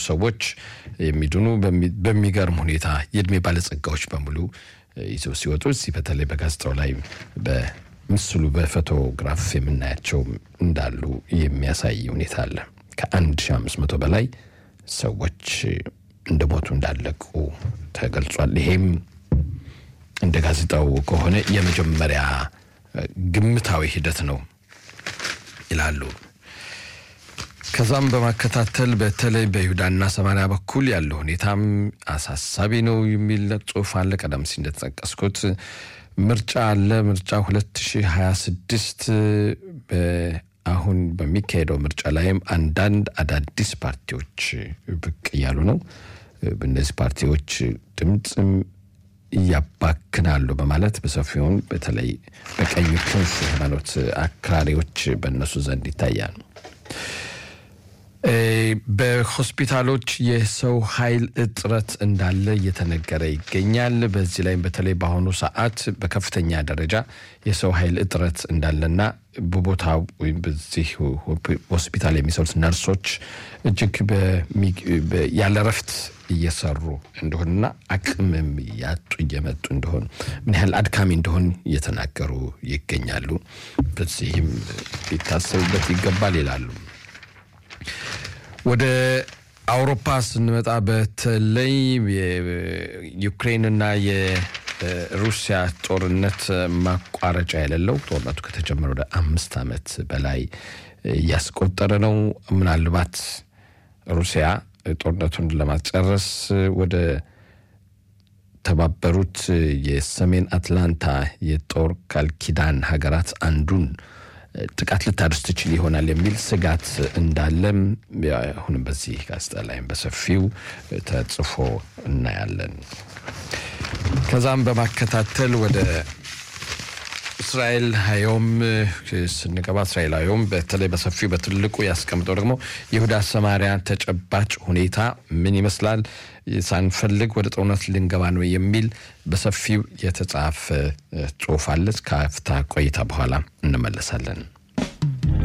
ሰዎች የሚድኑ በሚገርም ሁኔታ የእድሜ ባለጸጋዎች በሙሉ ይዘው ሲወጡ እዚህ በተለይ በጋዜጣው ላይ በምስሉ በፎቶግራፍ የምናያቸው እንዳሉ የሚያሳይ ሁኔታ አለ። ከ1500 በላይ ሰዎች እንደሞቱ እንዳለቁ ተገልጿል። ይሄም እንደ ጋዜጣው ከሆነ የመጀመሪያ ግምታዊ ሂደት ነው ይላሉ። ከዛም በማከታተል በተለይ በይሁዳና ሰማሪያ በኩል ያለው ሁኔታም አሳሳቢ ነው የሚል ጽሑፍ አለ። ቀደም ሲል እንደተጠቀስኩት ምርጫ አለ። ምርጫ 2026 አሁን በሚካሄደው ምርጫ ላይም አንዳንድ አዳዲስ ፓርቲዎች ብቅ እያሉ ነው። እነዚህ ፓርቲዎች ድምፅም እያባክናሉ በማለት በሰፊውን በተለይ በቀኝ ክንፍ ሃይማኖት አክራሪዎች በእነሱ ዘንድ ይታያል። በሆስፒታሎች የሰው ኃይል እጥረት እንዳለ እየተነገረ ይገኛል። በዚህ ላይም በተለይ በአሁኑ ሰዓት በከፍተኛ ደረጃ የሰው ኃይል እጥረት እንዳለና በቦታው ወይም በዚህ ሆስፒታል የሚሰሩት ነርሶች እጅግ ያለ ረፍት እየሰሩ እንደሆንና አቅምም ያጡ እየመጡ እንደሆን ምን ያህል አድካሚ እንደሆን እየተናገሩ ይገኛሉ። በዚህም ሊታሰብበት ይገባል ይላሉ። ወደ አውሮፓ ስንመጣ በተለይ የዩክሬንና የሩሲያ ጦርነት ማቋረጫ የሌለው ጦርነቱ ከተጀመረ ወደ አምስት ዓመት በላይ እያስቆጠረ ነው። ምናልባት ሩሲያ ጦርነቱን ለማጨረስ ወደ ተባበሩት የሰሜን አትላንታ የጦር ቃል ኪዳን ሀገራት አንዱን ጥቃት ልታደርስ ትችል ይሆናል የሚል ስጋት እንዳለም አሁንም በዚህ ጋዜጣ ላይም በሰፊው ተጽፎ እናያለን። ከዛም በማከታተል ወደ እስራኤል ሀዮም ስንገባ እስራኤል ሀዮም በተለይ በሰፊው በትልቁ ያስቀምጠው ደግሞ ይሁዳ ሰማሪያ ተጨባጭ ሁኔታ ምን ይመስላል፣ ሳንፈልግ ወደ ጦርነት ልንገባ ነው የሚል በሰፊው የተጻፈ ጽሑፍ አለ። ከአፍታ ቆይታ በኋላ እንመለሳለን።